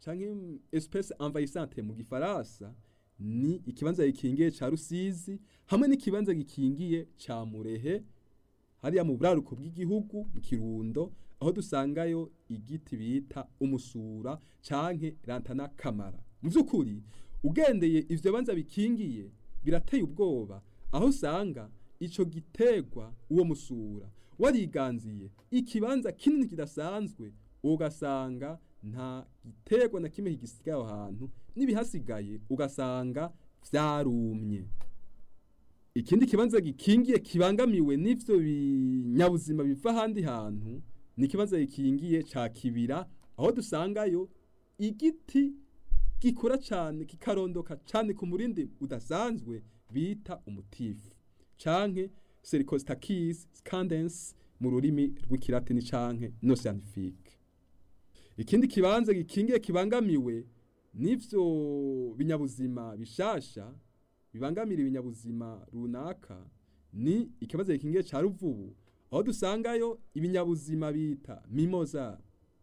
canke espèce envahissante mu gifaransa ni ikibanza gikingiye ca Rusizi hamwe n'ikibanza gikingiye ca Murehe hariya mu buraruko bw'igihugu mu Kirundo aho dusangayo igiti bita umusura canke lantana kamara mu vy'ukuri ugendeye ivyo banza bikingiye birateye ubwoba aho usanga ico gitegwa uwo musura wariganziye ikibanza kinini kidasanzwe ugasanga nta gitegwa na kimwe kigisigaye aho hantu n'ibihasigaye ugasanga vyarumye ikindi kibanza gikingiye kibangamiwe n'ivyo binyabuzima biva ahandi hantu ni ikibanza gikingiye ca kibira aho dusangayo igiti gikura cane kikarondoka cane ku murindi udasanzwe bita umutifu canke Sericostacis scandens mu rurimi rw'ikilatini canke no scientifique ikindi kibanza gikingiye kibangamiwe n'ivyo binyabuzima bishasha bibangamira ibinyabuzima runaka ni ikibazo gikingiye ca ruvubu aho dusangayo ibinyabuzima bita mimosa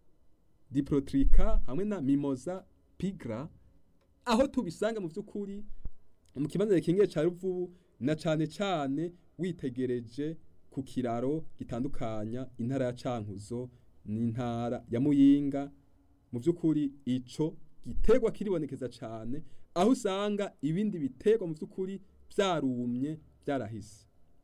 diprotrica hamwe na mimosa pigra aho tubisanga mu vy'ukuri mu kibanza gikingiye ca ruvubu na cane cane witegereje ku kiraro gitandukanya intara ya Cankuzo n'intara ya Muyinga mu vy'ukuri ico gitegwa kiribonekeza cane aho usanga ibindi bitegwa mu vy'ukuri vyarumye vyarahise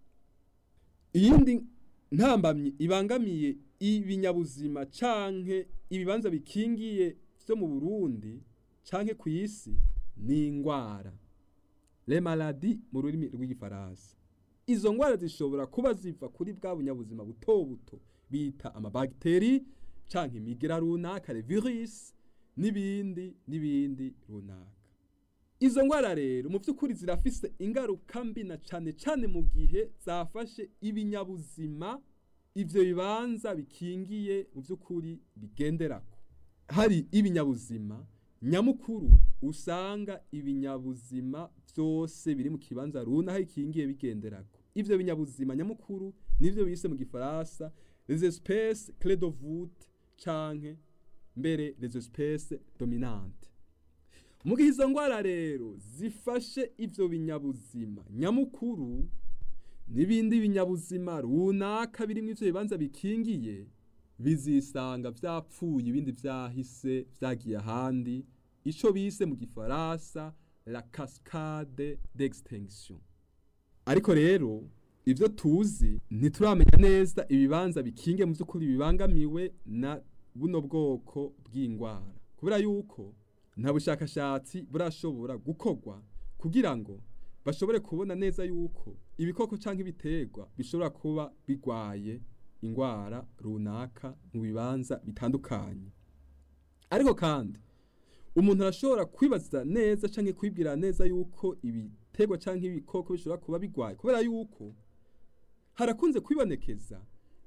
iyindi ntambamyi ibangamiye ibinyabuzima canke ibibanza bikingiye vyo mu Burundi canke ku isi ni ingwara les maladies mu rurimi rw'igifaransa izo ngwara zishobora kuba ziva kuri bwa bunyabuzima buto buto bita amabagiteri canke imigira runaka le virus n'ibindi n'ibindi runaka izo ngwara rero mu vy'ukuri zirafise ingaruka mbi na cane cane mu gihe zafashe ibinyabuzima ivyo bibanza bikingiye mu vy'ukuri bigenderako hari ibinyabuzima nyamukuru usanga ibinyabuzima vyose biri mu kibanza runaka ikingiye bigenderako ivyo binyabuzima nyamukuru nivyo bise mu gifaransa les espèces clés de voûte canke mbere les espèces dominantes mu gihe izo ngwara rero zifashe ivyo binyabuzima nyamukuru n'ibindi binyabuzima runaka birimwo ivyo bibanza bikingiye bizisanga vyapfuye ibindi vyahise vyagiye ahandi ico bise mu gifaransa la cascade d'extinction ariko rero ivyo tuzi ntituramenya neza ibibanza bikinge mu vy'ukuri bibangamiwe na buno bwoko bw'ingwara kubera yuko nta bushakashatsi burashobora gukorwa kugira ngo bashobore kubona neza yuko ibikoko canke ibiterwa bishobora kuba bigwaye ingwara runaka mu bibanza bitandukanye ariko kandi umuntu arashobora kwibaza neza canke kwibwira neza yuko ibiterwa canke ibikoko bishobora kuba bigwaye kubera yuko harakunze kwibonekeza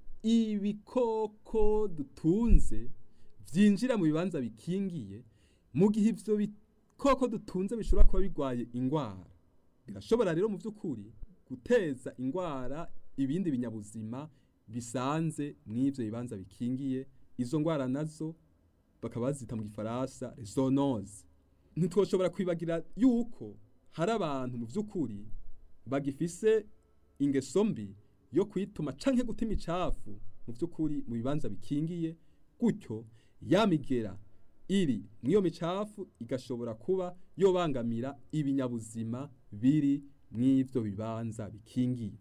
ibikoko dutunze vyinjira mu bibanza bikingiye mu gihe ivyo bikoko dutunze bishobora kuba bigwaye ingwara birashobora rero mu vy'ukuri guteza ingwara ibindi binyabuzima bisanze mw'ivyo bibanza bikingiye izo ngwara nazo bakaba bazita mu gifaransa zoonose ntitwoshobora kwibagira yuko hari abantu mu vy'ukuri bagifise ingeso mbi yo kwituma canke guta imicafu mu vy'ukuri mu bibanza bikingiye gutyo yamigera iri mw'iyo micafu igashobora kuba yobangamira ibinyabuzima biri mw'ivyo bibanza bikingiye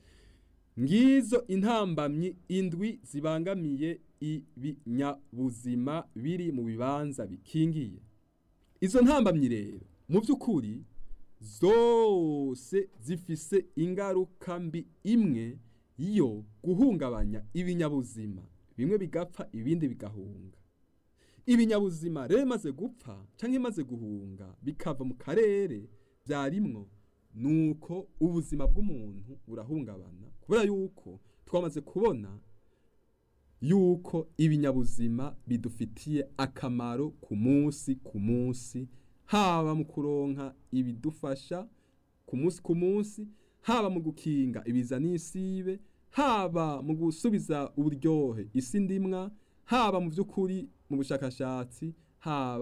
ngizo intambamyi indwi zibangamiye ibinyabuzima biri mu bibanza bikingiye izo ntambamyi rero mu vy'ukuri zose zifise ingaruka mbi imwe yo guhungabanya ibinyabuzima bimwe bigapfa ibindi bigahunga ibinyabuzima rero maze gupfa canke maze guhunga bikava mu karere vyarimwo nuko ubuzima bw'umuntu burahungabana kubera yuko twamaze kubona yuko ibinyabuzima bidufitiye akamaro ku munsi ku munsi haba mu kuronka ibidufasha ku munsi ku munsi haba mu gukinga ibiza n'isibe haba mu gusubiza uburyohe isi ndimwa haba mu by'ukuri mu bushakashatsi haba